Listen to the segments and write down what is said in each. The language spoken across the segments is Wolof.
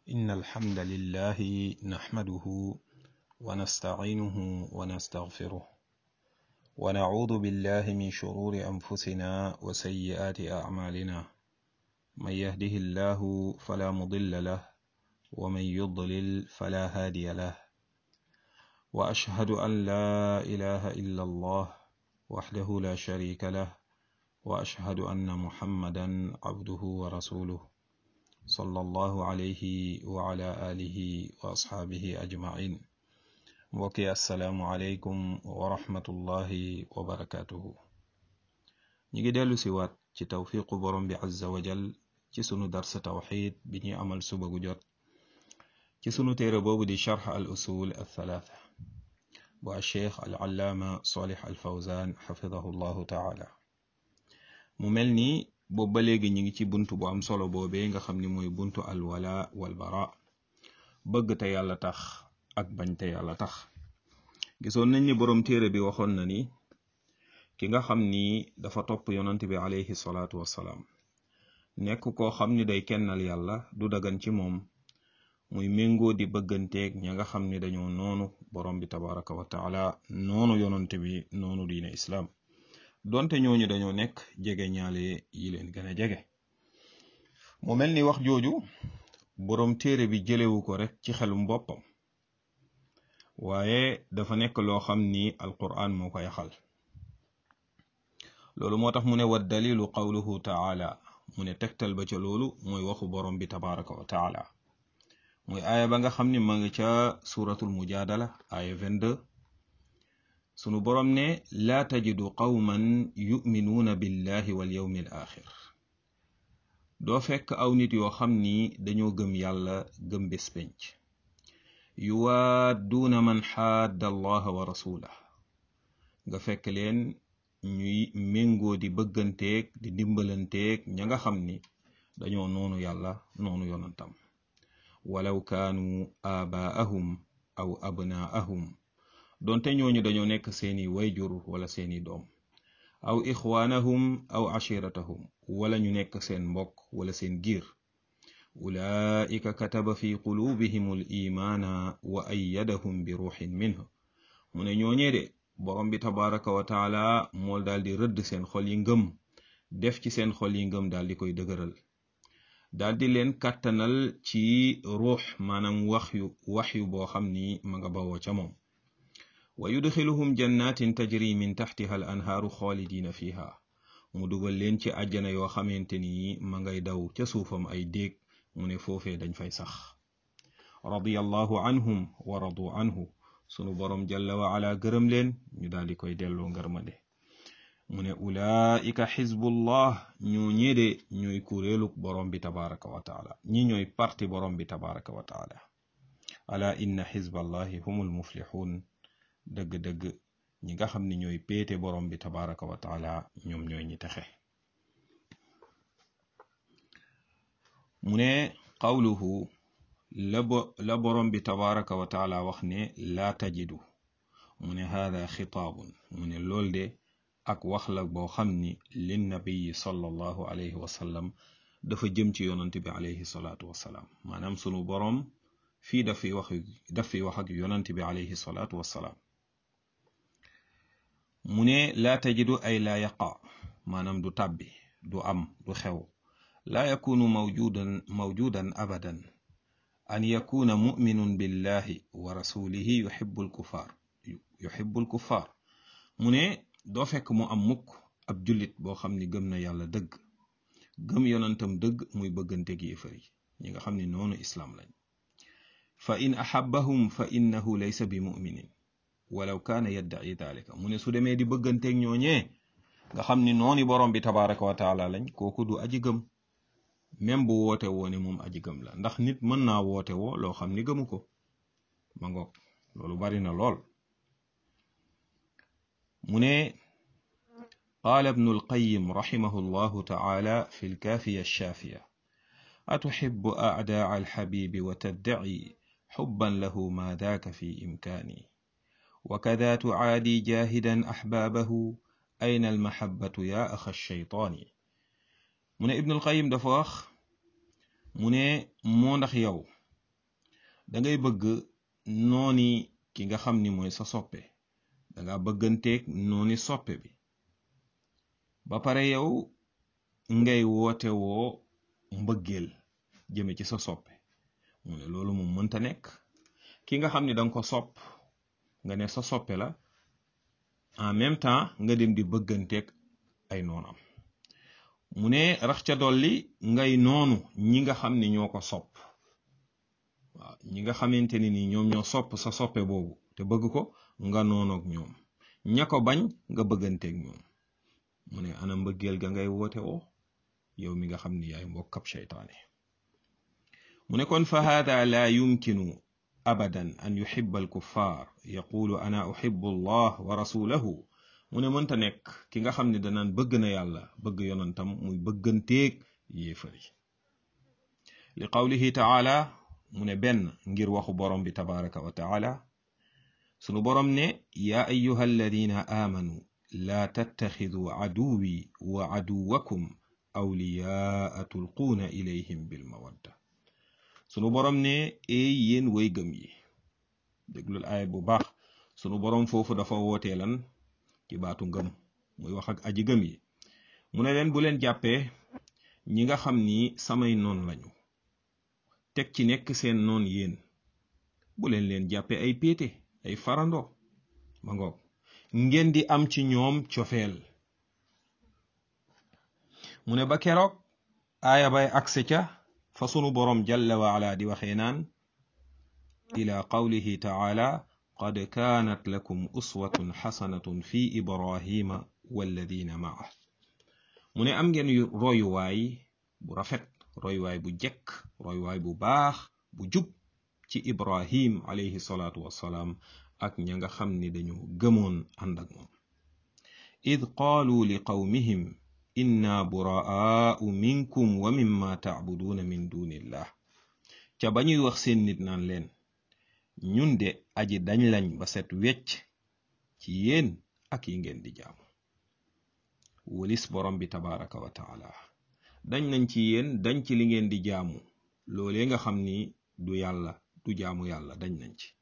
إن الحمد لله نحمده ونستعينه ونستغفره ونعوذ بالله من شرور أنفسنا وسيئات أعمالنا من يهده الله فلا مضل له ومن يضلل فلا هادي له وأشهد أن لا إله إلا الله وحده لا شريك له وأشهد أن محمدا عبده ورسوله صلى الله عليه وعلى آله وأصحابه أجمعين mbokki asalaamualeykum wa rahmatullahi wa barakatuhu ñi ngi dellu si waat ci tawfiqu borom bi azza wa jal ci sunu darsa tawxid bi ñuy amal suba gu jot ci sunu téere boobu di charx al usul al thalatha bu alcheikh al allaama solih al fawzan xafidahu llahu taala mu mel ni boobu ba léegi ñi ngi ci buntu bu am solo boobee nga xam ni mooy buntu al wala wal bara bëgg te yàlla tax ak bañ te yàlla tax gisoon nañ ni boroom téere bi waxoon na ni ki nga xam ni dafa topp yonant bi alayhi salaatu wassalaam nekk koo xam ni day kennal yàlla du dagan ci moom muy méngoo di bëgganteeg ña nga xam ni dañoo noonu borom bi tabaraka wa taala noonu yonant bi noonu diine islaam donte ñooñu dañoo nekk jege ñaale yi leen gën a jege mu mel ni wax jooju boroom téere bi jëlewu ko rek ci xelum boppam waaye dafa nekk loo xam ni alquran moo ko yaxal loolu moo tax mu ne wa dalilu qawluhu taala mu ne tegtal ba ca loolu mooy waxu borom bi tabaraka wa taala muy aaya ba nga xam ni ma nga ca suratul mujadala aaya 22 sunu borom ne laa tajidu qawman yuminuuna billahi wal yawmi al axir doo fekk aw nit yoo xam ni dañoo gëm yàlla gëm bés penc yuwaadduuna man xaadda allaha wa rasulah nga fekk leen ñuy méngoo di bëgganteeg di dimbalanteeg ña nga xam ni dañoo noonu yàlla noonu yonantam walaw kaanu aabaahum aw abnaahum doonte ñooñu dañoo nekk seeni wayjur wala seeni doom aw ixwaanahum aw ashiratahum wala ñu nekk seen mbokk wala seen giir ulaika kataba fi qulubihim al imaana wa ayyadahum bi ruuxin minhu mu ne ñooñee de borom bi tabaraka wa taala mool daal di rëdd seen xol yi ngëm def ci seen xol yi ngëm daal di koy dëgëral daal di leen kàttanal ci ruux maanaam wax yu wax yu boo xam ni ma nga bawoo ca moom wa yudxiluhum jannatin tajri min taxtiha al anhaaru xaalidina fiha mu dugal leen ci àjjana yoo xamante ni ma ngay daw ca suufam ay déeg mu ne foofee dañ fay sax radiyallahu anhum wa radu anhu sunu borom jalla wa ala gërëm leen ñu daal di koy delloo ngërmande mu ne ulaika xizbullah ñoo ñeede ñooy kuréeluk borom bi tabaraka wa taala ñi ñooy parti borom bi tabaraka wa taala ala inna xizballahi humul muflixuun dëgg-dëgg ñi nga xam ne ñooy péete borom bi tabaraka wa taala ñoom ñooy ñi texe mu ne qawluhu la borom bi tabaraka wa taala wax ne laa tajidu mu ne haada xitaabun mu ne lool de ak wax la boo xam ni lin nabiyi sallallahu alayhi wa sallam dafa jëm ci yonante bi alayhi salaatu wasalaam maanaam sunu borom fii daf fi wax daf fi wax ak yonante bi alayhi salaatu wasalaam mu ne laa tajidu ay laa yaqa maanaam du tàbbi du am du xew laa yakunu mawjudan mawjudan abadan an yakuna muminun billahi wa rasulihi yuhibbu alkuffar yuhibbu alkuffar mu ne doo fekk mu am mukk ab jullit boo xam ni gëm na yàlla dëgg gëm yonantam dëgg muy bëggante gi yéefar yi ñi nga xam ni noonu islaam lañ fa in ahabbahum fa innahu laysa bi muminin walaw kaana yaddaci dalika mu ne su demee di bëgganteeg ñooñee nga xam ni nooni borom bi tabaraka wa taala lañ kooku du aji gëm même bu woote woo ne moom aji gëm la ndax nit mën naa woote woo loo xam ni gëmu ko ma ngoog loolu bari na lool mu ne qaala ibnu alqayim raximahu llahu taala fi lkaafiya alshaafiya atuxibu acdaa alxabibi wa taddaci xubban lahu ma daaka fi imkaani وكذا تعادي جاهدا أحبابه أين المحبة يا أخ الشيطان mu ne Ibnul Qayyim dafa wax mu ne moo ndax yow da ngay bëgg nooni ki nga xam ni mooy sa soppe danga bëgganteeg nooni soppe bi ba pare yow ngay woote woo mbëggeel jëme ci sa soppe mu ne loolu moom mënta nekk ki nga xam ni danga ko sopp nga ne sa soppe la en même temps nga dem di bëgganteeg ay noonam mu ne rax ca dolli ngay noonu ñi nga xam ni ñoo ko sopp waaw ñi nga xamante ni ni ñoom ñoo sopp sa soppe boobu te bëgg ko nga noonoog ñoom ña ko bañ nga bëgganteeg ñoom mu ne ana mbëggeel ga ngay woote woo yow mi nga xam ni yaay mbokkab seytaane mu ne kon fa hada la yumkinu abadan an yuhibba al kuffar yaqulu ana uhibbu allah wa rasulahu mu ne mënta nekk ki nga xam ne danaan bëgg na yàlla bëgg yonantam muy bëgganteeg yéefari li qawlihi taala mu ne benn ngir waxu borom bi tabaraka wa taala sunu borom ne yaa ayuha alladina aamanu laa tattaxiduu caduwi wa caduwakum awliyaa tulquuna ilayhim bilmawadda sunu borom ne eey yéen way gëm yi déglul aaya bu baax sunu borom foofu dafa wootee lan ci baatu ngëm muy wax ak aji gëm yi mu ne leen bu leen jàppee ñi nga xam ni samay noon lañu teg ci nekk seen noon yéen bu leen leen jàppee ay péete ay farando ma ngoog ngeen di am ci ñoom cofeel mu ne ba keroog aaya bay agse ca fa sunu boroom jalla wa ala di waxee naan ila qawlihi taala qad kaanat lakum uswatun xasanatun fi ibrahima walladina maah mu ne am ngeen royuwaay bu rafet royuwaay bu jekk royuwaay bu baax bu jub ci ibrahim alayhi salaatu wassalaam ak ña nga xam ni dañu gëmoon ànd ak moom id qaalu li qawmihim inna buraa'u minkum wa mimma tacbuduuna min dunillah ca ba ñuy wax seen nit naan leen ñun de aji dañ lañ ba set wecc ci yéen ak yi ngeen di jaamu walis borom bi tabaraka wa taala dañ nañ ci yéen dañ ci li ngeen di jaamu loolee nga xam ni du yàlla du jaamu yàlla dañ nañ ci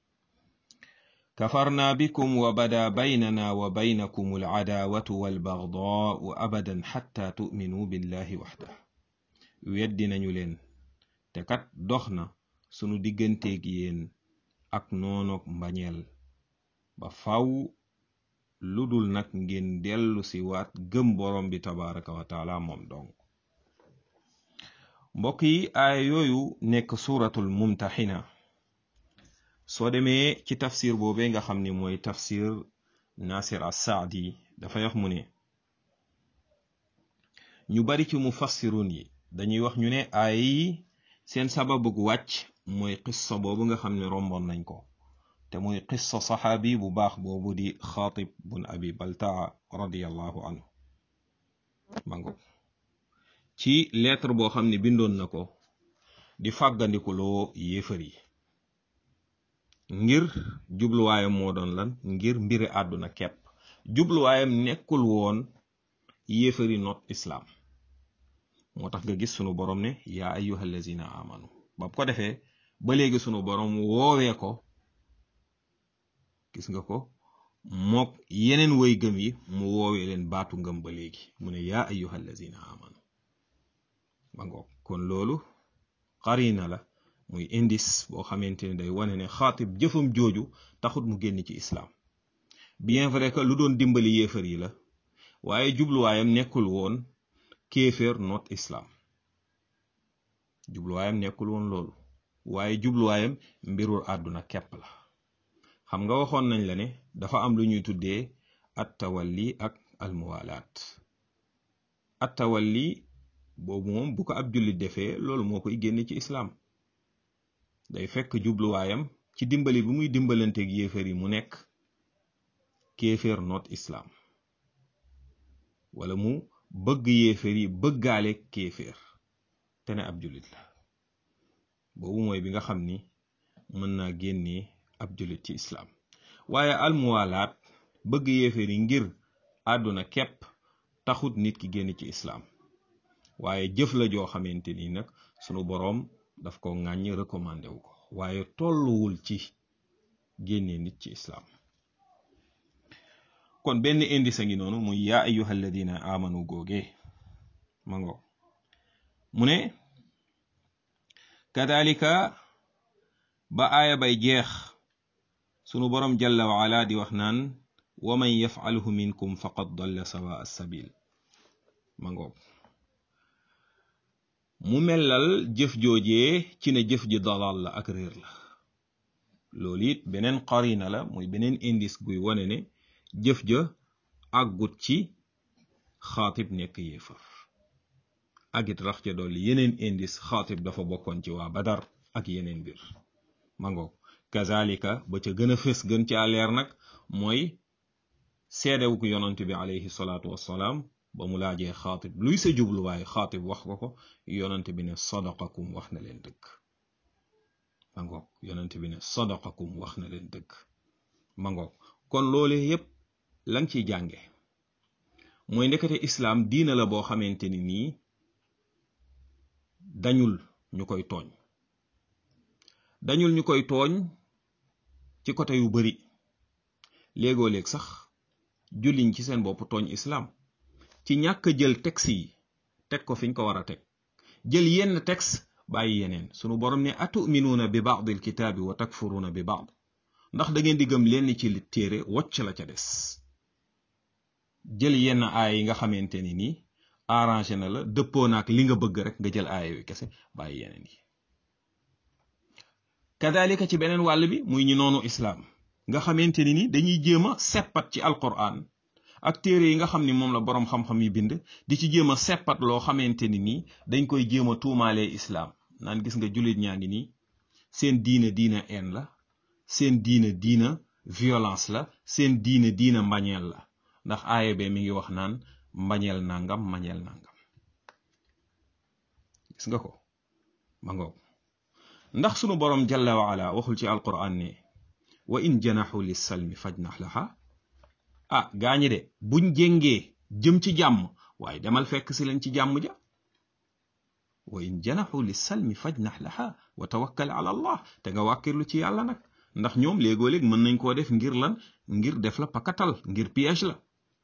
kafarna bikum wa bada baynana wa baynakum alcadaawatu walbagdaau abadan xatta tu'minuu billahi waxda weddi nañu leen te kat dox na sunu digganteeg yéen ak noonoog mbañeel ba faw lu dul nag ngeen dellu si waat gëm borom bi tabaraka wa taala moom dong mbokk yi aaya yooyu nekk suuratul mumtaxina soo demee ci tafsir boobee nga xam ni mooy tafsir nasir as-saadi dafa wax mu ne ñu bari ci mufassirun yi dañuy wax ñu ne aaya yi seen sababug wàcc mooy qissa boobu nga xam ne romboon nañ ko te muy qissa saxaabi bu baax boobu di xaatib bun abi baltaa radiallahu anhu mango ci lettre boo xam ne bindoon na ko di fàggandikuloo yéefar yi ngir jubluwaayam moo doon lan ngir mbiri àdduna kepp jubluwaayam nekkul woon yéefari not islaam moo tax nga gis sunu borom ne yaa ayyuha allazina amanu ba ko defee ba léegi sunu borom woowee ko gis nga ko mook yeneen way gëm yi mu woowee leen baatu ngëm ba léegi mu ne yaa ayyuha allazina amanu ba ngoog kon loolu xarina la muy indice boo xamante ne day wane ne xaatib jëfam jooju taxut mu génn ci islaam bien vrai que lu doon dimbali yéefar yi la waaye jubluwaayam nekkul woon kéeféer not islaam jubluwaayam nekkul woon loolu waaye jubluwaayam mbirul àdduna kepp la xam nga waxoon nañ la ne dafa am lu ñuy tuddee at tawalli ak almuwalaat at tawalli boobu moom bu ko ab jullit defee loolu moo koy génne ci islaam day fekk jubluwaayam ci dimbali bi muy dimbalanteeg yéeféer yi mu nekk kéeféer not islaam wala mu bëgg yéeféer yi bëggaale kéeféer te ne ab jullit la boobu mooy bi nga xam ni mën naa génnee ab jullit ci islaam waaye almuwalaat bëgg yéeféer yi ngir àdduna képp taxut nit ki génn ci islaam waaye jëf la joo xamante ni nag sunu boroom daf ko ŋàññ recommandé wu ko waaye tolluwul ci génnee nit ci islaam kon benn indice a ngi noonu muy yaa ayyuha alladina amanu googee ma ngo mu ne kadalika ba aaya bay jeex sunu boroom jalla wa ala di wax naan wa man yafalhu minkum faqad dalla sawa assabil ma ngoog mu mellal jëf joojee ci ne jëf ji dalal la ak réer la loolu it beneen qarina la muy beneen indice guy wane ne jëf ja àggut ci xaatib nekk yéefar agit rax ca dolli yeneen indice xaatib dafa bokkoon ci waa badar ak yeneen mbir ma ngoog kazalika ba ca gën a fës gën caa leer nag mooy seedewu ko yonant bi alayhi salaatu wassalaam ba mu laajee xaatib luy sa jubluwaay xaatib wax ko ko yonant bi ne sadaqakum wax na leen dëgg ma ngoog yonant bi ne sadaqakum wax na leen dëgg ma ngoog kon loole yépp la nga ciy jànge mooy ndekete islaam diina la boo xamante ni nii dañul ñu koy tooñ dañul ñu koy tooñ ci côté yu bari léegoo léeg sax julliñ ci seen bopp tooñ islaam ci ñàkk jël texte yi teg ko fiñ ko war a teg jël yenn texte bàyyi yeneen sunu borom ne atuminuuna bi baadil kitaabi wa takfuruuna bi baad ndax da ngeen di gëm lenn ci li téere wocc la ca des jël yenn aaya yi nga xamante ni nii arrangé na la dëppoo naak li nga bëgg rek nga jël aaya yu kese bàyyi yeneen yi kadalika ci beneen wàll bi muy ñu noonu islaam nga xamante ni ni dañuy jéem a seppat ci alquran ak téere yi nga xam ni moom la boroom xam-xam yi bind di ci jéem a seppat loo xamante ni nii dañ koy jéem a tuumaalee islaam naan gis nga jullit ñaa ngi nii seen diine diina en la seen diine diina violence la seen diine diina mbañeel la ndax aaya be mi ngi wax naan mbañeel nangam mbañeel nangam gis nga ko ma ngoog ndax sunu boroom jalla wa ala waxul ci alquran ne wa in janaxu lissalmi fajnax laha ah gaañi de buñ jéngee jëm ci jàmm waaye demal fekk si leen ci jàmm ja wa in janaxu lissalmi fajnax laha wa tawakkal ala allah te nga wàkkirlu ci yàlla nag ndax ñoom léegoo léeg mën nañ koo def ngir lan ngir def la pakatal ngir piège la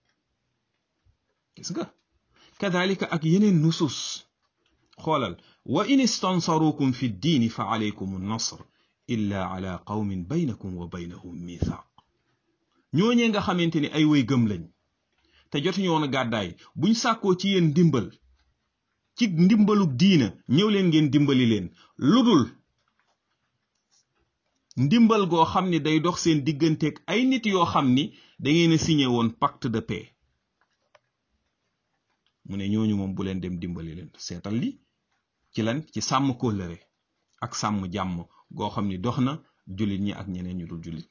gis nga kadalika ak yeneen nusus xoolal wa in istansarukum fi ddiini fa alaykum nasr illa ala qawmin baynakum wa baynahum mithaq ñooñee nga xamante ni ay way gëm lañ te jotuñu woon a gàddaay buñ sàkkoo ci yéen ndimbal ci ndimbalug diina ñëw leen ngeen dimbali leen ludul ndimbal goo xam ni day dox seen digganteeg ay nit yoo xam ni da ngeen a signé woon pacte de paix mu ne ñooñu moom bu leen dem dimbali leen seetal li ci lan ci sàmm kóllëre ak sàmm jàmm goo xam ni dox na jullit ñi ak ñeneen ñu dul jullit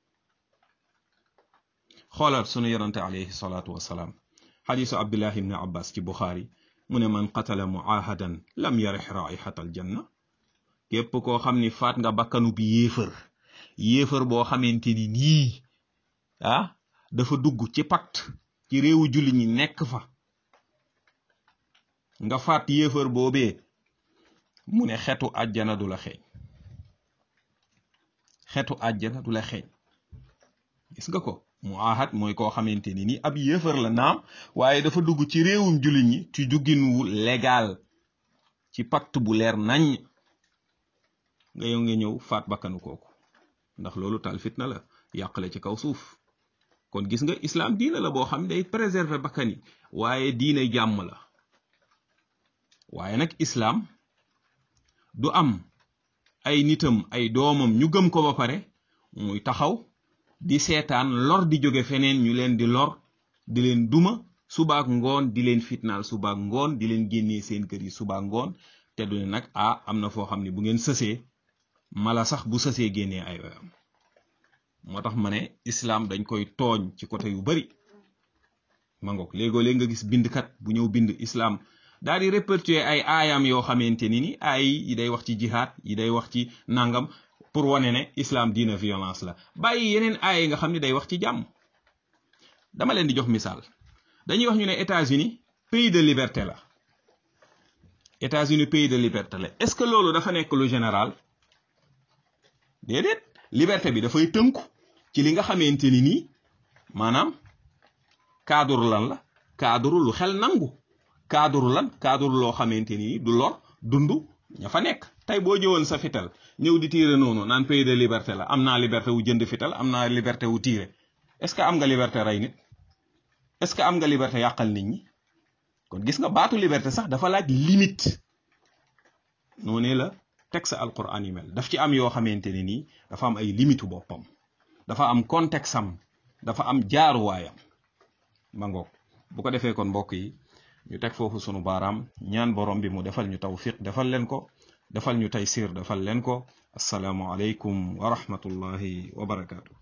xoolal sunu yonante alayhi salaatu wasalaam xadiisu abdullah ibni abbas ci buxaari mu ne man qatala muahadan lam yarix raixata aljanna képp koo xam ni faat nga bakkanu bi yéefër yéefër boo xamante ni nii ah dafa dugg ci pacte ci réewu jullit ñi nekk fa nga faat yéefër boobee mu ne xetu àjjana du la xeeñ xetu àjjana du la xeeñ gis nga ko mu ahad mooy koo xamante ni ni ab yéefar la naam waaye dafa dugg ci réewum jullit ñi ci duggin wu légal ci pacte bu leer nañ nga yow nga ñëw faat bakkanu kooku ndax loolu tal fitna la yàqale ci kaw suuf kon gis nga islam diina la boo xam day préserver bakkan yi waaye diina jàmm la waaye nag islam du am ay nitam ay doomam ñu gëm ko ba pare muy taxaw di seetaan lor di jóge feneen ñu leen di lor di leen duma subaak ngoon di leen fitnaal subaak ngoon di leen génnee seen kër yi subaak ngoon te du ne nag ah am na foo xam ne bu ngeen sësee mala sax bu sësee génnee ay oyam moo tax ma ne islaam dañ koy tooñ ci côté yu bari ma ngoog léegoo léeg nga gis bindkat bu ñëw bind islaam daal di répertorier ay aayam yoo xamante ni ni ay yi day wax ci jihaad yi day wax ci nangam pour wane ne islam diina violence la bàyyi yeneen aaya yi nga xam ne day wax ci jàmm dama leen di jox misaal dañuy wax ñu ne États-Unis pays de liberté la États-Unis pays de liberté la est-ce que loolu dafa nekk lu général déedéet liberté bi dafay tënku ci li nga xamante ni nii maanaam cadre lan la cadre lu xel nangu cadre lan cadre loo xamante ni du lor dund ña fa nekk tey boo jëwoon sa fital ñëw di tiire noonu naan pays de liberté la am naa liberté wu jënd fital am naa liberté wu tiire est-ce que am nga liberté rey nit est-ce que am nga liberté yàqal nit ñi kon gis nga baatu liberté sax dafa laaj limite noonee la texte alquran yi mel daf ci am yoo xamante ne nii dafa am ay limitu boppam dafa am contexte am dafa am jaaruwaayam ma ngoog bu ko defee kon mbokk yi ñu teg foofu sunu baaraam ñaan borom bi mu defal ñu tawfiq defal leen ko defal ñu taysir defal leen ko asalaamu aleykum wa rahmatullahi wa barakaatu